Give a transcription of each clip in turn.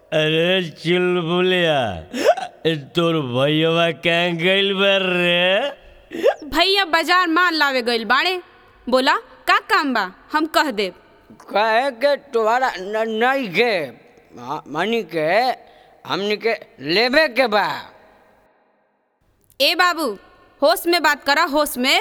अरे चुलबुलिया तोर भैया कहाँ गइल बार रे भैया बाजार माल लावे गइल बाड़े बोला का काम बा हम कह देब कहे के तुम्हारा न- नहीं के मा- मानी के हमनी के लेबे के बा ए बाबू होश में बात करा होश में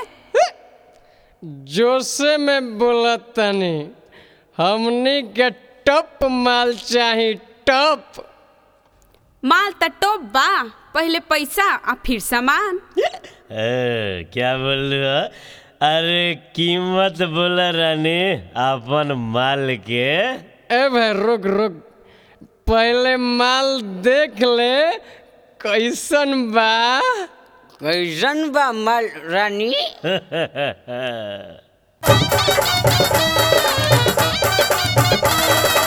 जोसे में बोलत तनी हमनी के टप माल चाही टप माल त टोप बा पहले पैसा आ फिर सामान ए, क्या बोल रहे हो? अरे कीमत बोला रानी अपन माल के ए भाई रुक रुक पहले माल देख ले कैसन बा कैसन बा माल रानी Hey!